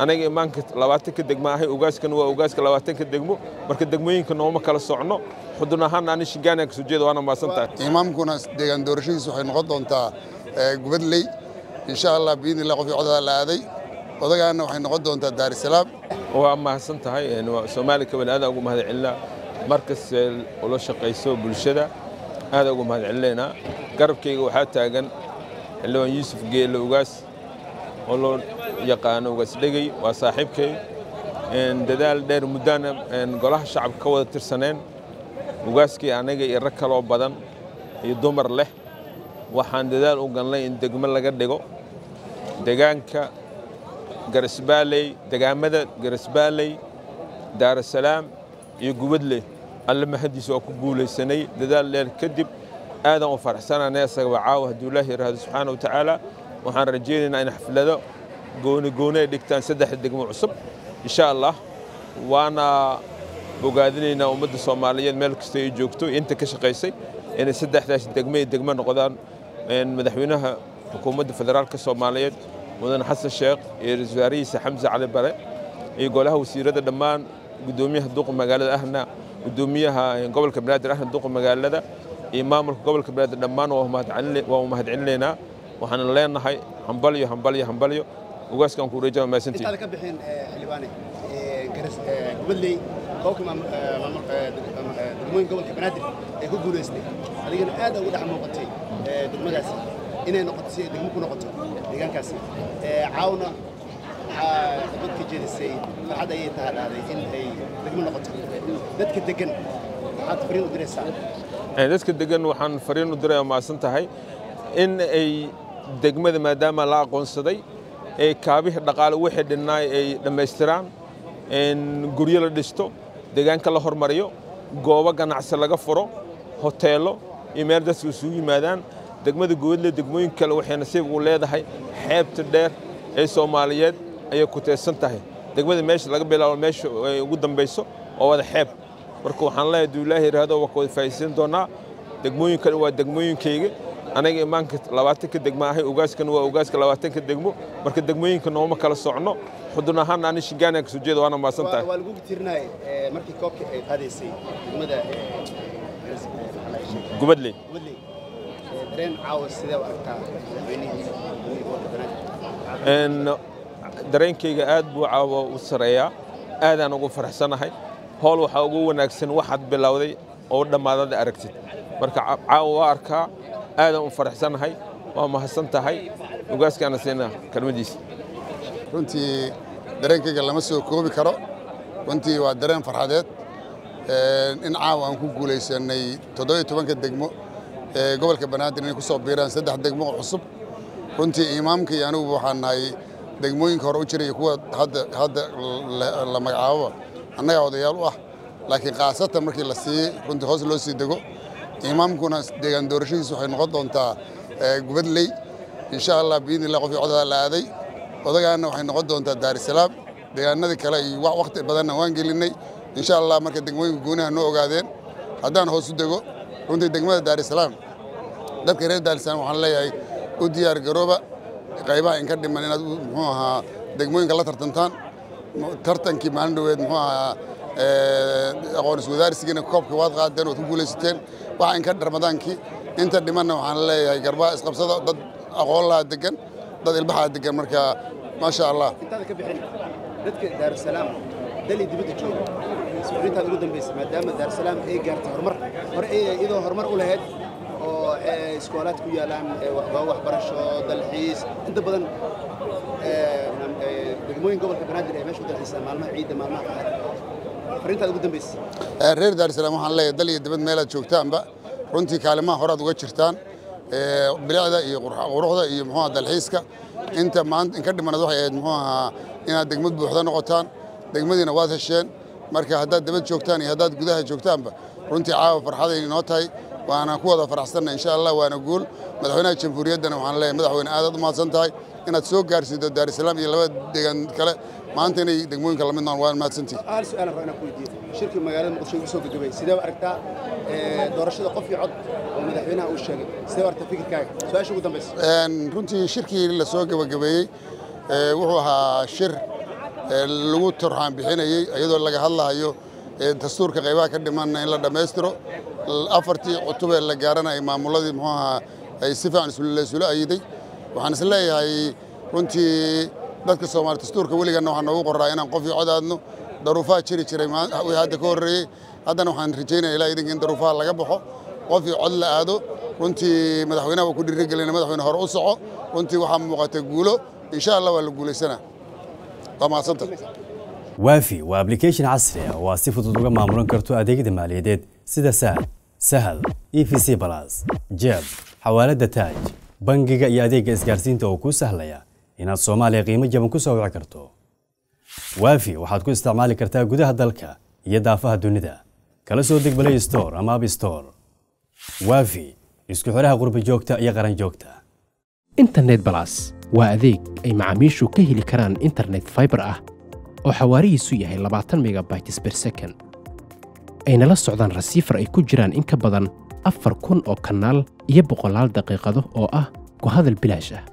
anaga imaanka labaatanka degmo ahay ugaaskana waa ugaaska labaatanka degmo marka degmooyinka nooma kala socno xudun ahaan ani shigaana kasoo jeeda waana mahadsantahay imaamkuna deegaan doorashadiisu waxay noqon doontaa gubadley insha allah biidni illah qofkii codadaa la aaday odagaana waxay noqon doontaa daarisalaam waa mahadsan tahay soomaali kabal aadaan ugu mahad celinaa markas ula shaqayso bulshada aadaan ugu mahad celinaynaa garabkayga waxaa taagan xildhibaan yuusuf geelle ugaas oo loo yaqaano ugaas dhegey waa saaxiibkay dadaal dheer muddaana golaha shacabka ka wada tirsaneen ugaaskii anaga iyo rag kaloo badan iyo dumar leh waxaan dadaal u galnay in degmo laga dhigo degaanka garasbaaley degaamada garasbaaley daarasalaam iyo gubadley alle mahadiisa waa ku guulaysanay dadaal dheer kadib aadaan u faraxsananay asagaba caawa hadduu ilaahi yidhaahdo subxaana wa tacaala waxaan rajaynaynaa in xaflado gooni gooni ay dhigtaan saddexda degmo cusub insha allah waana bogaadinaynaa ummadda soomaaliyeed meel kasta ay joogto inta ka shaqaysay inay saddexdaas degmo iyo degmo noqdaan madaxweynaha xukuumadda federaalka soomaaliyeed mudane xasan sheekh iyo ra-iisul wasaarihiisa xamse cali bare iyo golaha wasiirada dhammaan gudoomiyaha duqa magaalada ahna gudoomiyaha gobolka banaadir ahna duqa magaalada iyo maamulka gobolka banaadir dhammaan waa u mahad celinaynaa waxaan leenahay hambalyo hambalyo hambalyo ugaaskan ku wareejaa mahadsantihin intaada ka bixin xildhibaane gubadley koobka degmooyin gobolka banaadir ee ku guulaystay adigana aad ugu dhex muuqatay degmadaasi inay noqoto si ay degmo ku noqoto deegaankaasi caawna waxaa dad ka jeedisay farxad ayay tahay dhahday in ay degmo noqoto dadka degan maxaad fariin u diraysaa dadka degan waxaan fariin u diraya mahadsan tahay in ay degmada maadaama la aqoonsaday ee kaabihii dhaqaale wixii dhinnaay ay dhammaystiraan guryo la dhisto deegaanka la hormariyo goobo ganacsi laga furo hoteello iyo meel dadku isugu yimaadaan degmada gubadle degmooyin kale waxay nasiib u leedahay xeebta dheer ee soomaaliyeed ayay ku teedsan tahay degmada meesha laga bilaabo meesha ay ugu dambayso oo wada xeeb marka waxaan leeyahay duu ilaahi yidhaahdo waa ka wada faa'iidaysan doonaa degmooyinkan waa degmooyinkayga anaga imaanka labaatanka degmo ahay ugaaskana waa ugaaska labaatanka degmo marka degmooyinka nooma kala socno xudun ahaan ani shigaana kasoo jeeda waana mahadsan tahay waa lagu tirinay markii koobka ay qaadaysay degmada gubadley gubadley dareen caawa sidee u aragtaa madaxweynihii gobolka banaadir dareenkayga aad buu caawa u sareeyaa aadaan ugu faraxsanahay howl waxaa ugu wanaagsan waxaad bilowday oo dhammaadada aragtid marka caawa waa arkaa aadaan u faraxsanahay waa mahadsan tahay ugaaskaana siinaa kelmadiisa runtii dareenkayga lama soo koobi karo runtii waa dareen farxadeed in caawa aan ku guulaysanay toddobiyo tobanka degmo ee gobolka banaadir inay ku soo biiraan saddex degmo oo cusub runtii imaamka iyo anigu waxaan nahay degmooyinka hore u jiraya kuwa hadda la magacaaboba annagaa odayaal u ah laakiin khaasatan markii la siiyey runtii hoos loo sii dego imaamkuna deegaan doorashadiisu waxay noqon doontaa gubadley insha allah biidni illah qofkii codadaa la aaday odagaana waxay noqon doontaa daarisalaam deegaanadii kale iyo waqti badanna waan gelinay insha allah marka degmooyinka gooniha noo ogaadeen haddaan hoos u dego runtii degmada daarisalaam dadka reer daarisalaam waxaan leeyahay u diyaar garooba qaybaha inka dhiman inaad muxuu ahaa degmooyinka la tartantaan tartankii maalin dhoweed muxuu ahaa aqoon iswadaarsigiina koobka waad qaadeen waad ku guulaysateen waxa inka ramadaankii inta dhimanna waxaan leeyahay garbaha isqabsada dad aqoon lahaa degan dad ilbaxaa degan marka maasha allah intaada ka bixin dadka daarusalaam dali dibadda jooga isfurintaada ugu dambaysa maadaama daarusalaam ay gaartay horumar hore iyadoo horumar u lahayd oo iskoolaad ku yaalaan goobo waxbarasho dalxiis inta badan degmooyin gobolka banaadir ee meesha u dalxiisa maalmaha ciidda maalmaha qaar farintaada ugu dambaysa reer daarusalaam waxaan leeyahay dal iyo dibad meelaad joogtaanba runtii kaalimaha horaad uga jirtaan bilicda iyo quruxda iyo muxuu dalxiiska inta maanta inka dhimanad waxay ahayd muxuu ahaa inaad degmad buuxda noqotaan degmadiina waad hesheen marka haddaad dibad joogtaan iyo haddaad gudaha joogtaanba runtii caawa farxaday inoo tahay waana ku wada faraxsanna insha allah waana guul madaxweynaha jamhuuriyaddana waxaan leeyahay madaxweyne aadaad u mahadsan tahay inaad soo gaarsiido daarusalaam iyo labada deegaan kale maanta inay degmooyinka lamid noqon waan mahadsantihi hal su-aal aan rabaa inaan ku weydiiyo shirkii magaalada muqdisho ugu soo gabagabay sidee u aragtaa doorashada qof iyo cod oo madaxweynaha uu sheegay sidee u aragtaa fikirkaaga su-aasha ugu dambaysa runtii shirkii la soo gabagabeeyey wuxuu ahaa shir lagu turxaan bixinayey iyadoo laga hadlahayo dastuurka qaybaha ka dhimanna in la dhammaystiro afartii cutubee la gaarana ay maamuladii muxuu ahaa ay si fiican laysula ayiday waxaan is leeyahay runtii dadka soomaali dastuurka weliganna waxaa noogu qoraa inaan qofii cod aadno daruufaha jiri jiray wixii hadda ka horreeyey haddana waxaan rajaynaya ilaa idinka in daruufaha laga baxo qofii cod la aado runtii madaxweynaha waa ku dhiirigelina madaxweyne hore u soco runtii waxaa muuqata guulo insha allah waa la guulaysanaa waa mahadsanta waafi waa ablication casri ah oo aad si fudud uga maamulan karto adeegyada maaliyadeed sida sahal sahal e v c balas jeeb xawaaladda taaj bangiga iyo adeegga isgaarsiinta oo kuu sahlaya inaad soomaaliya qiimo jaban ku soo wici karto waafi waxaad ku isticmaali kartaa gudaha dalka iyo daafaha dunida kala soo deg balay store ama ab store waafi isku xidhaha qurba joogta iyo qaran joogta internet balas waa adeeg ay macaamiishu ka heli karaan internet fiber ah oo xawaarihiisu yahay labaatan megabytes ber second ayna la socdaan rasiifar ay ku jiraan in ka badan afar kun oo kanaal iyo boqolaal daqiiqado oo ah ku hadal bilaash ah